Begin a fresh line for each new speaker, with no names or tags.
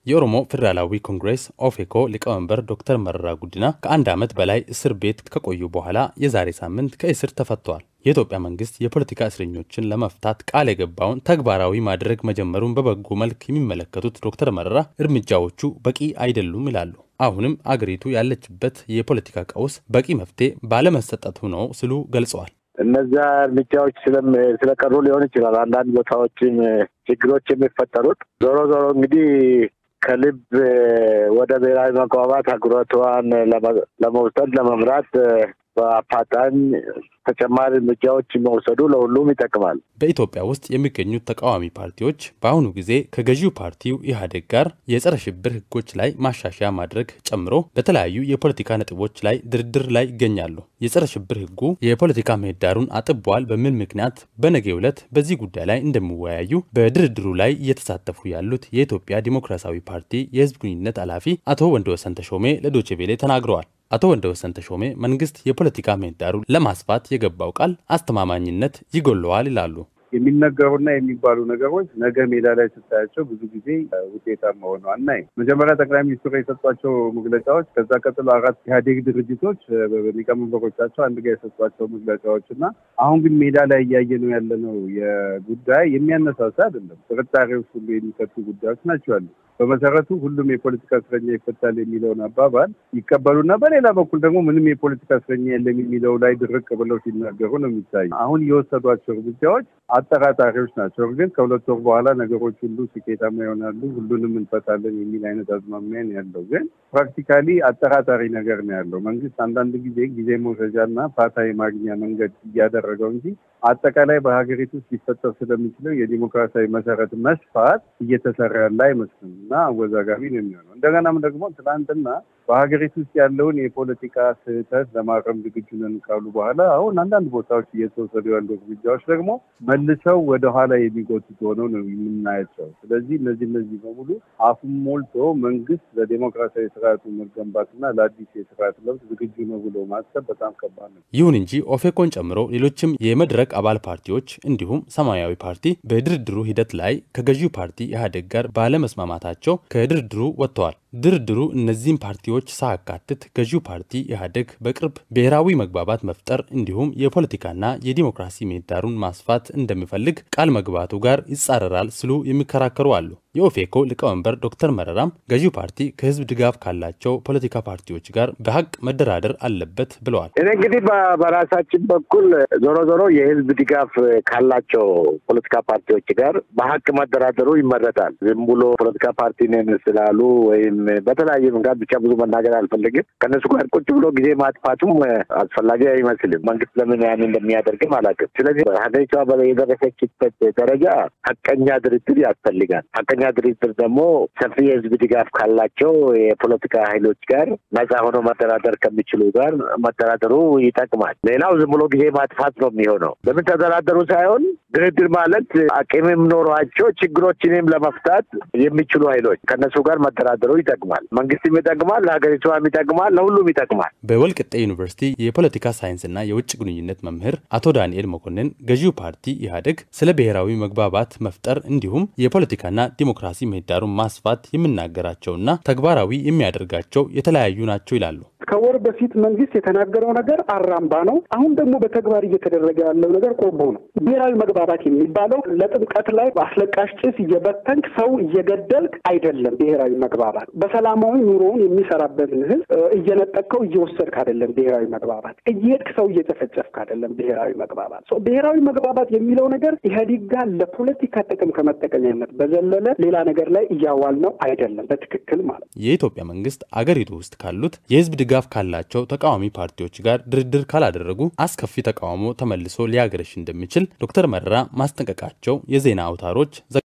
የኦሮሞ ፌዴራላዊ ኮንግሬስ ኦፌኮ ሊቀመንበር ዶክተር መረራ ጉዲና ከአንድ ዓመት በላይ እስር ቤት ከቆዩ በኋላ የዛሬ ሳምንት ከእስር ተፈተዋል። የኢትዮጵያ መንግስት የፖለቲካ እስረኞችን ለመፍታት ቃል የገባውን ተግባራዊ ማድረግ መጀመሩን በበጎ መልክ የሚመለከቱት ዶክተር መረራ እርምጃዎቹ በቂ አይደሉም ይላሉ። አሁንም አገሪቱ ያለችበት የፖለቲካ ቀውስ በቂ መፍትሄ ባለመሰጠቱ ነው ሲሉ ገልጸዋል።
እነዛ እርምጃዎች ስለቀሩ ሊሆን ይችላል አንዳንድ ቦታዎችም ችግሮች የሚፈጠሩት። ዞሮ ዞሮ እንግዲህ ከልብ ወደ ብሔራዊ መግባባት አህጉሪቷን ለመውሰድ ለመምራት በአፋጣኝ ተጨማሪ እርምጃዎች መውሰዱ ለሁሉም ይጠቅማል።
በኢትዮጵያ ውስጥ የሚገኙት ተቃዋሚ ፓርቲዎች በአሁኑ ጊዜ ከገዢው ፓርቲው ኢህአዴግ ጋር የጸረ ሽብር ህጎች ላይ ማሻሻያ ማድረግ ጨምሮ በተለያዩ የፖለቲካ ነጥቦች ላይ ድርድር ላይ ይገኛሉ። የጸረ ሽብር ህጉ የፖለቲካ ምህዳሩን አጥቧል በሚል ምክንያት በነገው ዕለት በዚህ ጉዳይ ላይ እንደሚወያዩ በድርድሩ ላይ እየተሳተፉ ያሉት የኢትዮጵያ ዲሞክራሲያዊ ፓርቲ የህዝብ ግንኙነት ኃላፊ አቶ ወንደወሰን ተሾሜ ለዶቼ ቬሌ ተናግረዋል። አቶ ወንደወሰን ተሾሜ መንግስት የፖለቲካ ምህዳሩን ለማስፋት የገባው ቃል አስተማማኝነት ይጎለዋል ይላሉ።
የሚነገሩና የሚባሉ ነገሮች ነገ ሜዳ ላይ ስታያቸው ብዙ ጊዜ ውጤታማ ሆነው አናይም። መጀመሪያ ጠቅላይ ሚኒስትሩ የሰጧቸው መግለጫዎች፣ ከዛ ቀጥሎ አራት ኢህአዴግ ድርጅቶች ሊቀመንበሮቻቸው አንድ ጋር የሰጧቸው መግለጫዎች እና አሁን ግን ሜዳ ላይ እያየ ነው ያለነው የጉዳይ የሚያነሳሳ አይደለም። ጥርጣሬዎች ሁሉ የሚከቱ ጉዳዮች ናቸው ያሉ በመሰረቱ ሁሉም የፖለቲካ እስረኛ ይፈታል የሚለውን አባባል ይቀበሉና በሌላ በኩል ደግሞ ምንም የፖለቲካ እስረኛ የለም የሚለው ላይ ድርቅ ብለው ሲናገሩ ነው የሚታዩ። አሁን የወሰዷቸው እርምጃዎች አጠራጣሪዎች ናቸው። ግን ከሁለት ወር በኋላ ነገሮች ሁሉ ስኬታማ ይሆናሉ፣ ሁሉንም እንፈታለን የሚል አይነት አዝማሚያ ነው ያለው። ግን ፕራክቲካሊ አጠራጣሪ ነገር ነው ያለው። መንግስት አንዳንድ ጊዜ ጊዜ መውሰጃና ፋታ የማግኛ መንገድ እያደረገው እንጂ አጠቃላይ በሀገሪቱ ውስጥ ሊፈጠር ስለሚችለው የዲሞክራሲያዊ መሰረት መስፋት እየተሰራ ያለ አይመስልም እና አወዛጋቢ ነው የሚሆነው። እንደገናም ደግሞ ትናንትና በሀገሪቱ ውስጥ ያለውን የፖለቲካ ስህተት ለማረም ዝግጁ ነን ካሉ በኋላ አሁን አንዳንድ ቦታዎች እየተወሰዱ ያሉ እርምጃዎች ደግሞ መልሰው ወደኋላ የሚጎትቱ ሆነው ነው የምናያቸው። ስለዚህ እነዚህ እነዚህ በሙሉ አፉን ሞልቶ መንግስት ለዴሞክራሲያዊ ስርዓቱ መገንባትና ለአዲስ የስርዓት ለውጥ ዝግጁ ነው ብሎ ማሰብ በጣም ከባድ ነው።
ይሁን እንጂ ኦፌኮን ጨምሮ ሌሎችም የመድረክ አባል ፓርቲዎች እንዲሁም ሰማያዊ ፓርቲ በድርድሩ ሂደት ላይ ከገዢው ፓርቲ ኢህአዴግ ጋር ባለመስማማታቸው ከድርድሩ ወጥተዋል። ድርድሩ እነዚህም ፓርቲዎች ሳያካትት ገዢው ፓርቲ ኢህአዴግ በቅርብ ብሔራዊ መግባባት መፍጠር እንዲሁም የፖለቲካና የዲሞክራሲ ምህዳሩን ማስፋት እንደሚፈልግ ቃል መግባቱ ጋር ይጻረራል ሲሉ የሚከራከሩ አሉ። የኦፌኮ ሊቀመንበር ዶክተር መረራም ገዢው ፓርቲ ከህዝብ ድጋፍ ካላቸው ፖለቲካ ፓርቲዎች ጋር በሀቅ መደራደር አለበት ብለዋል።
እኔ እንግዲህ በራሳችን በኩል ዞሮ ዞሮ የህዝብ ድጋፍ ካላቸው ፖለቲካ ፓርቲዎች ጋር በሀቅ መደራደሩ ይመረጣል። ዝም ብሎ ፖለቲካ ፓርቲ ነን ስላሉ ወይም በተለያየ መንገድ ብቻ ብዙ መናገር አልፈልግም። ከእነሱ ጋር ቁጭ ብሎ ጊዜ ማጥፋቱም አስፈላጊ አይመስልም። መንግስት ለምን ያን እንደሚያደርግም አላውቅም። ስለዚህ ሀገሪቷ የደረሰችበት ደረጃ ሀቀኛ ድርድር ያስፈልጋል። ሀቀኛ ድርድር ደግሞ ሰፊ የህዝብ ድጋፍ ካላቸው የፖለቲካ ኃይሎች ጋር ነጻ ሆኖ መደራደር ከሚችሉ ጋር መደራደሩ ይጠቅማል። ሌላው ዝም ብሎ ጊዜ ማጥፋት ነው የሚሆነው። ለምን ተደራደሩ ሳይሆን ድርድር ማለት አቅምም ኖሯቸው ችግሮችንም ለመፍታት የሚችሉ ኃይሎች ከእነሱ ጋር መደራደሩ ይጠቅማል። መንግስትም ይጠቅማል፣ ለሀገሪቷም ይጠቅማል፣ ለሁሉም ይጠቅማል።
በወልቅጤ ዩኒቨርሲቲ የፖለቲካ ሳይንስና የውጭ ግንኙነት መምህር አቶ ዳንኤል መኮንን ገዢው ፓርቲ ኢህአዴግ ስለ ብሔራዊ መግባባት መፍጠር እንዲሁም የፖለቲካና ዲሞክራሲ ምህዳሩን ማስፋት የሚናገራቸውና ተግባራዊ የሚያደርጋቸው የተለያዩ ናቸው ይላሉ።
ከወር በፊት መንግስት የተናገረው ነገር አራምባ ነው። አሁን ደግሞ በተግባር እየተደረገ ያለው ነገር ቆቦ ነው። ብሔራዊ መግባባት የሚባለው ለጥምቀት ላይ በአስለቃሽ ጭስ እየበተንክ ሰው እየገደልክ አይደለም። ብሔራዊ መግባባት በሰላማዊ ኑሮውን የሚሰራበትን ህዝብ እየነጠቅከው እየወሰድክ አይደለም። ብሔራዊ መግባባት እየሄድክ ሰው እየጨፈጨፍክ አይደለም። ብሔራዊ መግባባት ብሔራዊ መግባባት የሚለው ነገር ኢህአዴግ ጋር ለፖለቲካ ጥቅም ከመጠቀሚያነት በዘለለ ሌላ ነገር ላይ እያዋል ነው አይደለም። በትክክል ማለት
የኢትዮጵያ መንግስት አገሪቱ ውስጥ ካሉት የህዝብ ድጋፍ ካላቸው ተቃዋሚ ፓርቲዎች ጋር ድርድር ካላደረጉ አስከፊ ተቃውሞ ተመልሶ ሊያገረሽ እንደሚችል ዶክተር መረራ ማስጠንቀቃቸው የዜና አውታሮች